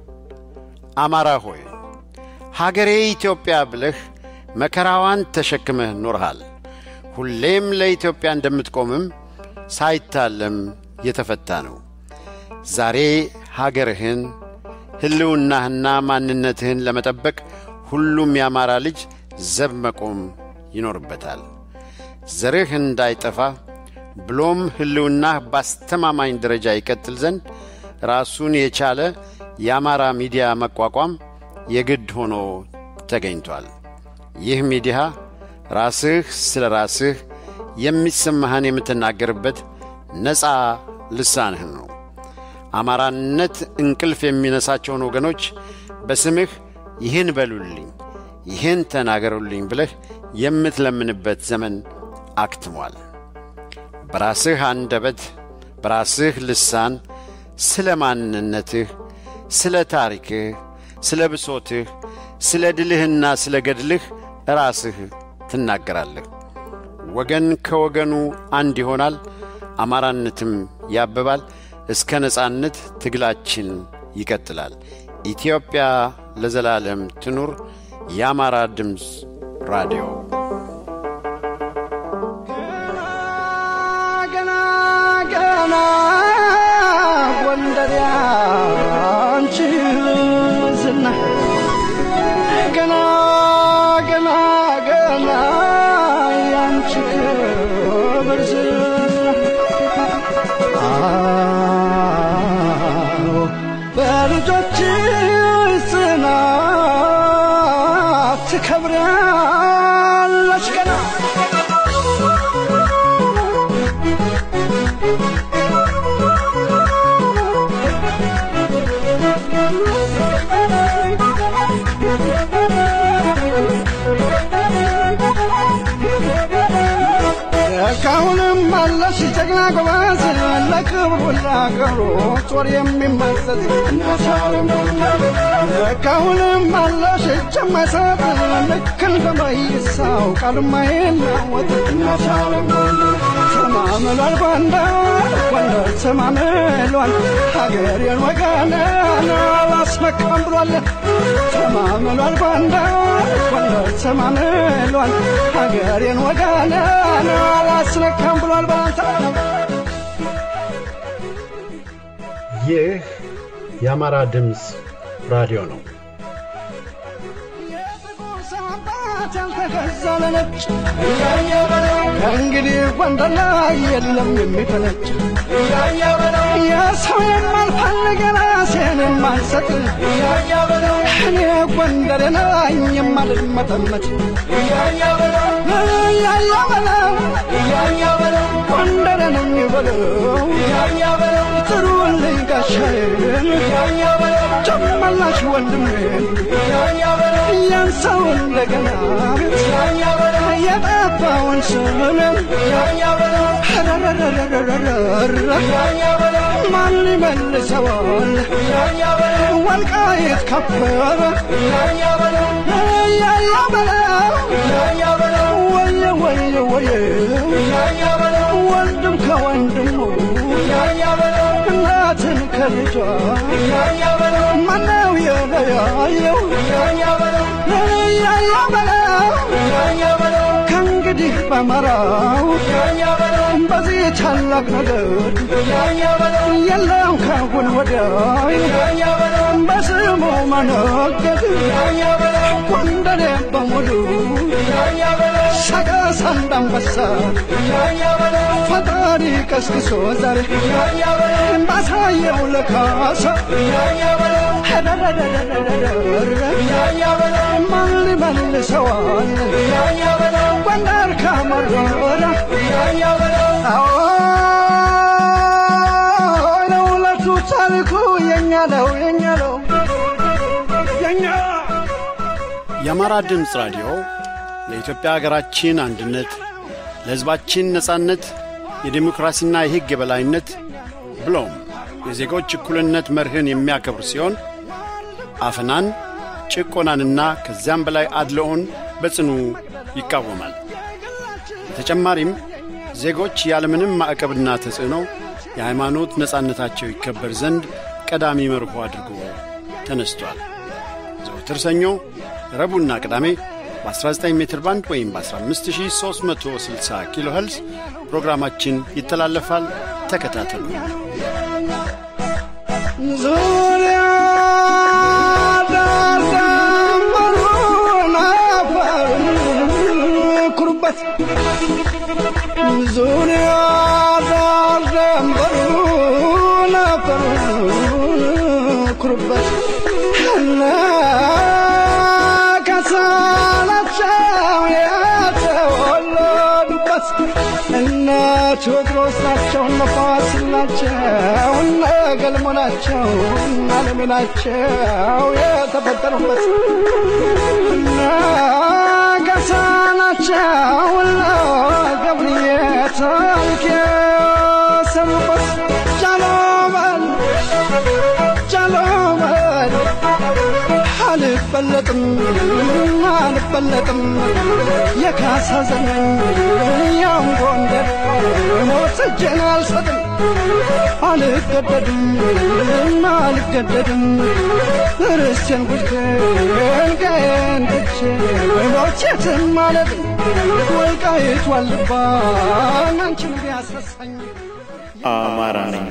አማራ ሆይ ሀገሬ ኢትዮጵያ ብለህ መከራዋን ተሸክመህ ኖርሃል። ሁሌም ለኢትዮጵያ እንደምትቆምም ሳይታለም የተፈታ ነው። ዛሬ ሀገርህን ሕልውናህና ማንነትህን ለመጠበቅ ሁሉም የአማራ ልጅ ዘብ መቆም ይኖርበታል። ዘርህ እንዳይጠፋ ብሎም ሕልውናህ ባስተማማኝ ደረጃ ይቀጥል ዘንድ ራሱን የቻለ የአማራ ሚዲያ መቋቋም የግድ ሆኖ ተገኝቷል። ይህ ሚዲያ ራስህ ስለ ራስህ የሚሰማህን የምትናገርበት ነፃ ልሳንህ ነው። አማራነት እንቅልፍ የሚነሳቸውን ወገኖች በስምህ ይህን በሉልኝ፣ ይህን ተናገሩልኝ ብለህ የምትለምንበት ዘመን አክትሟል። በራስህ አንደበት በራስህ ልሳን ስለ ማንነትህ፣ ስለ ታሪክህ፣ ስለ ብሶትህ፣ ስለ ድልህና ስለ ገድልህ ራስህ ትናገራለህ። ወገን ከወገኑ አንድ ይሆናል፣ አማራነትም ያብባል። እስከ ነጻነት ትግላችን ይቀጥላል። ኢትዮጵያ ለዘላለም ትኑር። የአማራ ድምፅ ራዲዮ ገና ገና ጎንደር ያንቺ ዝና ገና ገና ገና ያንቺ ትከብራለች ገና ካሁንም አለሽ ጀግና ጎበዝ ለክብሩ ለአገሩ ጦር የሚመዘዝ ካሁንም አለሽ እጅ የማይሰጥ ልክ እንደ መይሳው ቃል የማይናወጥ ተማምሏል ጎንደር ጎንደር ተማምሏል ሀገሬን ወገኔን አላስመካም ብሏል ተማምሏል ጎንደር ጎንደር ተማምሏል ሀገሬን ወገኔን አላስነካም ብሏል ባንተ ይህ የአማራ ድምፅ ራዲዮ ነው። አባት ያልተገዛ ለነጭ ከእንግዲህ ጎንደር ላይ የለም የሚፈነጭ የሰው የማልፈልግ የራሴን የማልሰጥ እኔ ጎንደር ነኝ የማልመጠመጥ እያያ በለው ጎንደር ነኝ በለው ጥሩልኝ ጋሻዬን ጨመላሽ ወንድሜን ያን ሰው እንደገና የጠፋውን ስምን ማን ይመልሰዋል ወልቃይት ከበረ ያያ በለው ወየ ወየ ወየ ወንድም ከወንድሙ እናትን ከልጇ ማነው የለያየው ያያ በለው ከእንግዲህ በመራው በዚህ ታላቅ ነገር የለም ካሁን ወዲያ በስሙ መነገድ ጎንደሬ በሙሉ ሰቀስ አንዳንበሳ ፈጣሪ ቀስቅሶ ዛሬ ባሳየው ለካሳ ማን ሊመልሰዋል ጎንደር ካመረረ አዎ ለሁለቱ ታሪኩ የኛ ነው የኛ ነው የኛ የአማራ ድምፅ ራዲዮ ለኢትዮጵያ ሀገራችን አንድነት፣ ለሕዝባችን ነጻነት፣ የዴሞክራሲና የሕግ የበላይነት ብሎም የዜጎች እኩልነት መርህን የሚያከብር ሲሆን አፈናን፣ ጭቆናንና ከዚያም በላይ አድልኦን በጽኑ ይቃወማል። በተጨማሪም ዜጎች ያለምንም ማዕቀብና ተጽዕኖ የሃይማኖት ነጻነታቸው ይከበር ዘንድ ቀዳሚ መርሆ አድርጎ ተነስቷል። ዘወትር ሰኞ፣ ረቡዕና ቅዳሜ በ19 ሜትር ባንድ ወይም በ15360 ኪሎ ኸልስ ፕሮግራማችን ይተላለፋል። ተከታተሉ። ዙሪያ ዳር ደንበሩን አፈሩን ኩሩበት ዙሪያ ዳር ደንበሩን አፈሩን ኩሩበት እነ ከሳናቸው የተወለዱበት እነ ቴዎድሮስ ናቸው እነ ፋሲል ናቸው እነ ገልሞ ናቸው እነ አለሜ ናቸው የተፈጠሩበት እነ ገሳ ናቸው እነ ገብርዬ ታሪክ የሰሩበት ጃሎበል ጃሎበል አልበለጥም አልበለጥም የካሳ ዘመን ያም ጎንደር ሞት እጄን አልሰጥም አልገደድም አልገደድም ርስቴን ጉድቴን ቀዬን ትቼ ሞቼትን ማለት ወልቃይት ዋልባን አንቺን ቢያስረሳኝ አማራ ነኝ።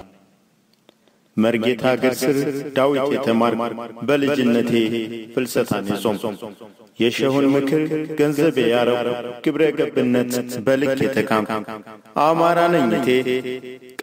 መርጌታ አገር ስር ዳዊት የተማርኩ በልጅነቴ ፍልሰታን የጾምኩ የሸሁን ምክር ገንዘቤ ያረው ግብረ ገብነት በልክ የተካምኩ አማራ ነኝ እቴ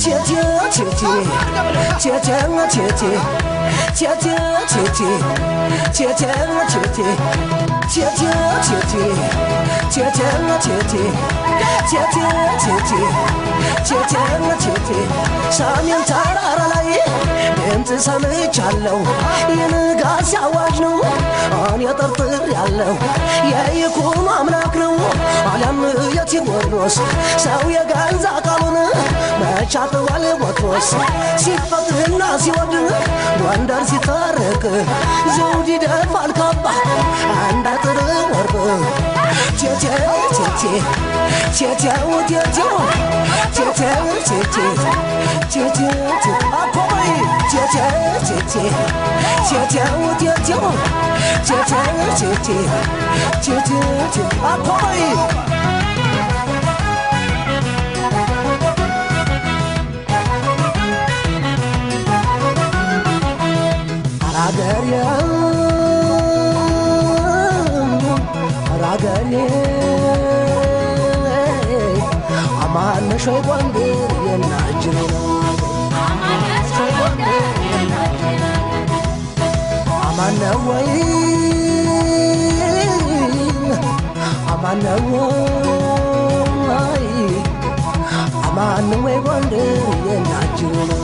ሰሜን ተራራ ላይ ድምፅ ሰምቻለሁ የንጋት ሲያዋጅ ነው እኔ ጠርጥር ያለው የይኩኖ አምላክ ነው አለም የቴዎድሮስ ሰው የገዛ ቃሉን መቻጥዋል ቦትሮስ ሲፈትና ሲወድ ጎንደር ሲታረቅ ዘውድ ይደፋል ካባ አንድ አጥር ወርቅ ቴቴ ቴቴ ቴቴው ቴቴው ቴቴው ቴቴ ቴቴ አኮይ ቴቴ ቴቴ ቴቴው ቴቴው ቴቴው ቴቴ ቴቴ አኮይ አራገሬ አራገሬ አማነሽ ወይ ጎንደር የናጅሬ ነው አማነ ወይ አማነ ወይ አማነ ወይ ጎንደር የናጅሬ ነው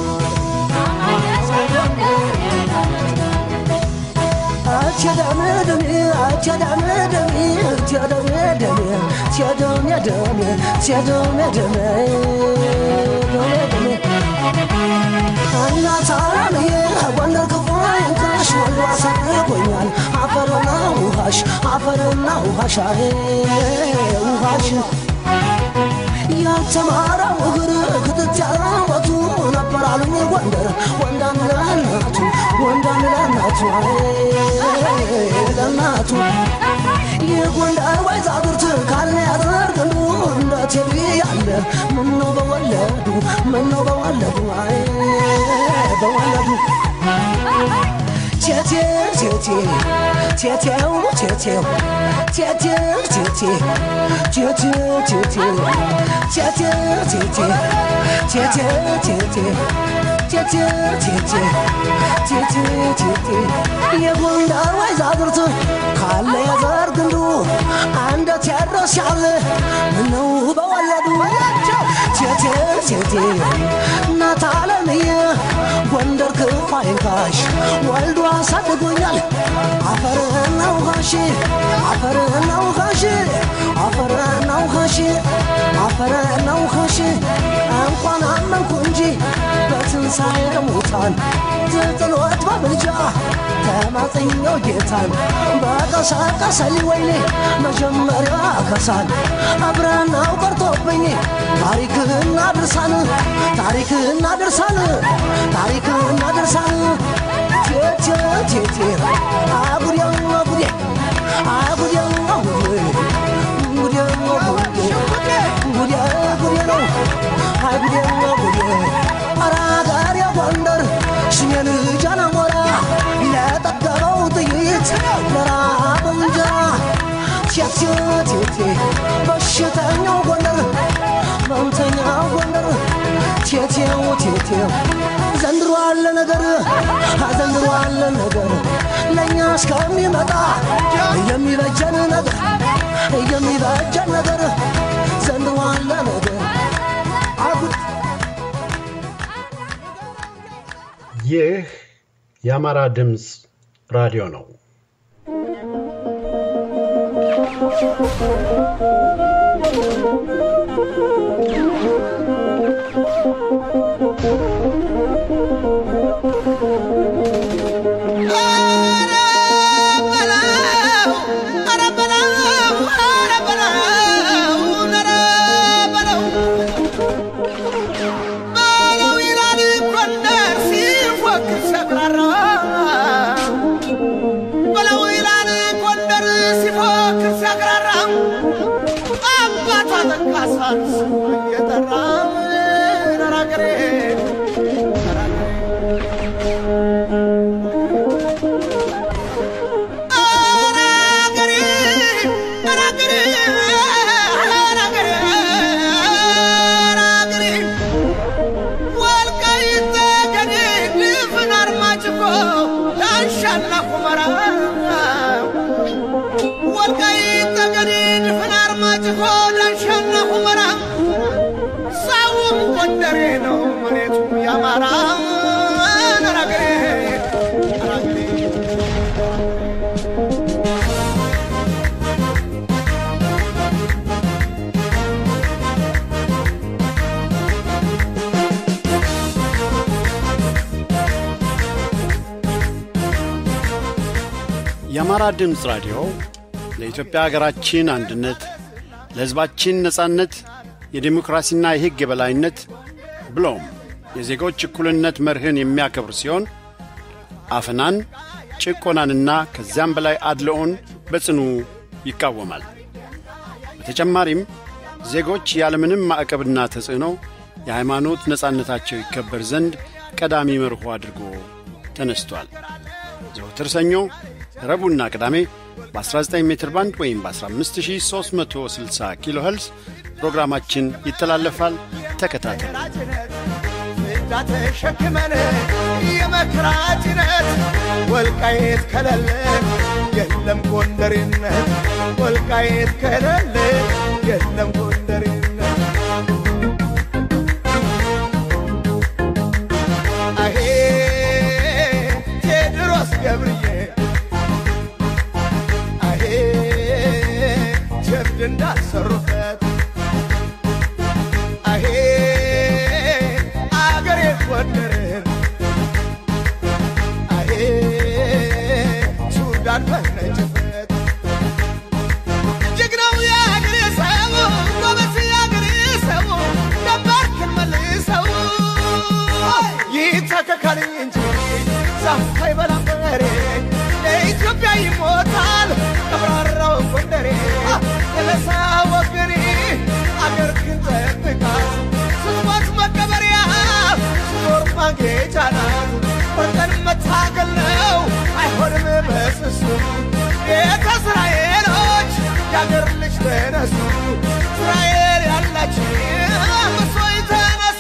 አፈርና ውሃሽ ውሃሽ ያልተማረው እግር ክትት ያለወቱ ነበር አሉኝ ጎንደር ወንዳን ለእናቱ ወንዳን ለእናቱ ለእናቱ የጎንደር ወይዛዝርት ካለ ያደርግሉ እንደ ቴቪ ያለ ምነው በወለዱ ምነው በወለዱ አይ በወለዱ ቴቴ ቴቴ ቴቴው ቴቴው ቴቴው ቴቴ ቴቴው ቴቴው ቴቴው ቴቴ ቴቴው ቴቴ ቴቴው ቴቴ ቴቴው ቴቴ የጎንደር ወይዛዝርት ካለ የዘር ግንዱ አንደ ቴዎድሮስ ያለ ምነው በወለዱ ቴቴው ቴቴ እናት አለምዬ ጎንደር ክፉ አይንካሽ ወልዶ አሳድጎኛል አፈርና ውሃሽ አፈርና ውሃሽ አፈርና ውሃሽ አፈርና ውሃሽ እንኳን አመንኩ እንጂ በትንሣኤ ሙታን ትጥሎት በምልጃ ተማጽኛው ጌታን በቀሰቀሰልኝ ወይኔ መጀመሪያ ከሳን አብረናው ቀርቶብኝ ታሪክህና ድርሳን ታሪክህና ድርሳን ታሪክህና ድርሳን ቴቴ ቴቴ አጉዴ አጉዴ አጉዴ አጉዴ ጉዴ ጉዴ ጉዴ ጉዴ ነው አጉዴ ጉዴ አራጋሪ ጎንደር ሽሜ ልጅ አላሞራ ለጠገበው ጥይት ለራበው እንጀራ ቴቴ ቴቴ በሽተኛው ጎንደር መምተኛው ጎንደር ቴቴው ቴቴው ዘንድሮ አለ ነገር ዘንድሮ አለ ነገር ለእኛ እስከሚመጣ የሚበጀን ነገር የሚበጀን ነገር ዘንድሮ አለ ነገር አጉድ ይህ የአማራ ድምፅ ራዲዮ ነው። ዳንሻና ሁመራ ወልቃይት ጠገዴ ድፍን አርማጭሆ ዳንሻና ሁመራ ሳውም ጎንደሬ ነው መሬቱ ያማራ አራገሬ አራገሬ የአማራ ድምፅ ራዲዮ ለኢትዮጵያ ሀገራችን አንድነት፣ ለሕዝባችን ነጻነት፣ የዴሞክራሲና የሕግ የበላይነት ብሎም የዜጎች እኩልነት መርህን የሚያከብር ሲሆን አፈናን፣ ጭቆናንና ከዚያም በላይ አድልኦን በጽኑ ይቃወማል። በተጨማሪም ዜጎች ያለምንም ማዕቀብና ተጽዕኖ የሃይማኖት ነጻነታቸው ይከበር ዘንድ ቀዳሚ መርሆ አድርጎ ተነስቷል። ዘወትር ሰኞ፣ ረቡዕና ቅዳሜ በ19 ሜትር ባንድ ወይም በ15360 ኪሎ ኸልስ ፕሮግራማችን ይተላለፋል። ተከታተሉ። ጭነት ፍዳ ተሸክመን የመከራ ጭነት ወልቃየት ከለለ የለም ጎንደሬነት ወልቃየት ከለለ የለም ጎንደሬነት አሄ ቴድሮስ ገብርዬ አሄ ጀብድ እንዳሰሩበት አሄ አገሬ ጎንደርን አሄ ሱዳን ፈነጭበት ጀግናው የአገሬ ሰው ጎበዝ የአገሬ ሰው ደባርክን መልሰው ይተከካል እንጂ ዛፍ አይበላም በሬ ለኢትዮጵያ ይሞታል ቀብራራው ጎንደሬ የለሳ ወገኔ አገር ግን ጠብቃት ስትሞት መቀበሪያ ስትኖር ማጌጫ ናት ወርቀን መታገል ነው አይሆንም በስሱ ቤተ እስራኤሎች የአገር ልጅ ተነሱ እስራኤል ያላችሁ ምሶይ ተነሱ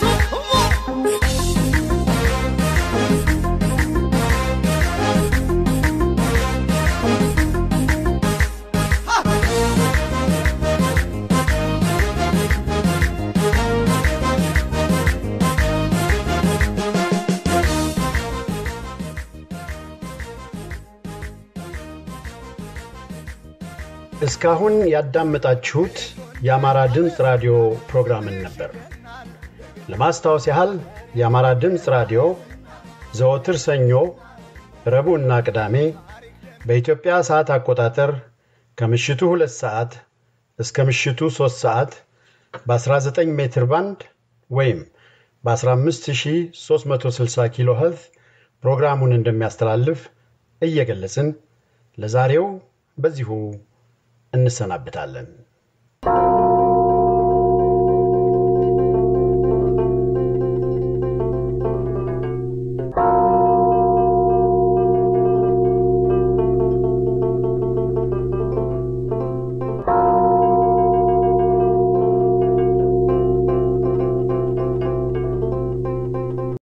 እስካሁን ያዳመጣችሁት የአማራ ድምፅ ራዲዮ ፕሮግራምን ነበር። ለማስታወስ ያህል የአማራ ድምፅ ራዲዮ ዘወትር ሰኞ፣ ረቡዕና ቅዳሜ በኢትዮጵያ ሰዓት አቆጣጠር ከምሽቱ ሁለት ሰዓት እስከ ምሽቱ ሦስት ሰዓት በ19 ሜትር ባንድ ወይም በ15360 ኪሎ ኸርትዝ ፕሮግራሙን እንደሚያስተላልፍ እየገለጽን ለዛሬው በዚሁ እንሰናብታለን።